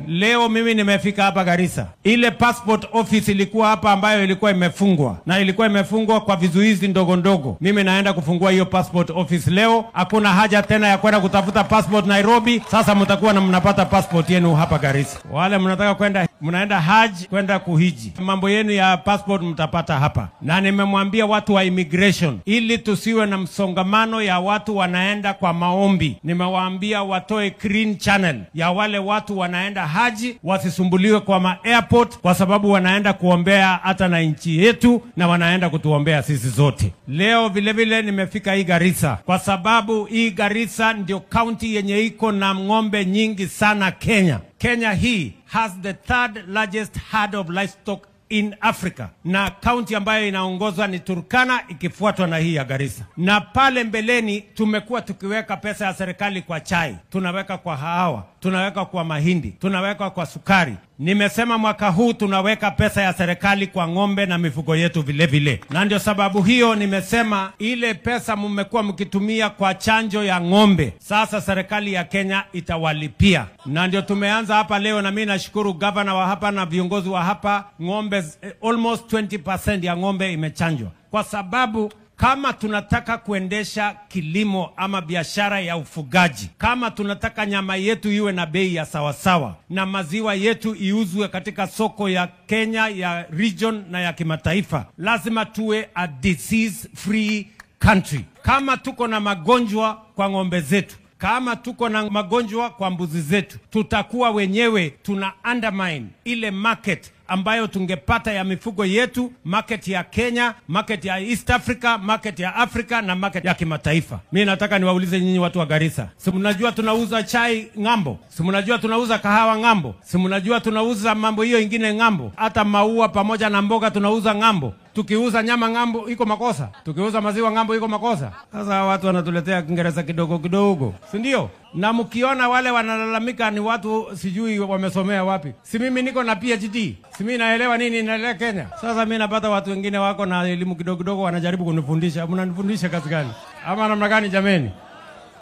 Leo mimi nimefika hapa Garissa. Ile passport office ilikuwa hapa ambayo ilikuwa imefungwa na ilikuwa imefungwa kwa vizuizi ndogo ndogo. Mimi naenda kufungua hiyo passport office leo. Hakuna haja tena ya kwenda kutafuta passport Nairobi. Sasa mtakuwa na mnapata passport yenu hapa Garissa. Wale mnataka kwenda mnaenda haji kwenda kuhiji, mambo yenu ya passport mtapata hapa, na nimemwambia watu wa immigration ili tusiwe na msongamano ya watu wanaenda kwa maombi. Nimewaambia watoe green channel ya wale watu wanaenda haji, wasisumbuliwe kwa ma airport, kwa sababu wanaenda kuombea hata na nchi yetu na wanaenda kutuombea sisi zote. Leo vile vile nimefika hii Garissa kwa sababu hii Garissa ndio kaunti yenye iko na ng'ombe nyingi sana Kenya. Kenya hii has the third largest herd of livestock in Africa, na kaunti ambayo inaongozwa ni Turkana ikifuatwa na hii ya Garissa. Na pale mbeleni tumekuwa tukiweka pesa ya serikali kwa chai, tunaweka kwa hawa, tunaweka kwa mahindi, tunaweka kwa sukari. Nimesema mwaka huu tunaweka pesa ya serikali kwa ng'ombe na mifugo yetu vile vile, na ndio sababu hiyo nimesema ile pesa mmekuwa mkitumia kwa chanjo ya ng'ombe, sasa serikali ya Kenya itawalipia, na ndio tumeanza hapa leo, na mimi nashukuru gavana wa hapa na viongozi wa hapa, ng'ombe eh, almost 20% ya ng'ombe imechanjwa kwa sababu kama tunataka kuendesha kilimo ama biashara ya ufugaji, kama tunataka nyama yetu iwe na bei ya sawasawa na maziwa yetu iuzwe katika soko ya Kenya ya region na ya kimataifa, lazima tuwe a disease free country. Kama tuko na magonjwa kwa ng'ombe zetu kama tuko na magonjwa kwa mbuzi zetu, tutakuwa wenyewe tuna undermine ile market ambayo tungepata ya mifugo yetu, market ya Kenya, market ya East Africa, market ya Africa na market ya kimataifa. Mi nataka niwaulize nyinyi watu wa Garissa, si mnajua tunauza chai ng'ambo? Si mnajua tunauza kahawa ng'ambo? Si mnajua tunauza mambo hiyo ingine ng'ambo? Hata maua pamoja na mboga tunauza ng'ambo. Tukiuza nyama ng'ambo iko makosa? Tukiuza maziwa ng'ambo iko makosa? Sasa hawa watu wanatuletea Kiingereza kidogo kidogo, si ndio? Na mkiona wale wanalalamika ni watu sijui wamesomea wapi. Si mimi niko na PhD, si mimi naelewa nini inaendelea Kenya. Sasa mimi napata watu wengine wako na elimu kidogo kidogo, wanajaribu kunifundisha. Mnanifundisha kazi gani ama namna gani jameni?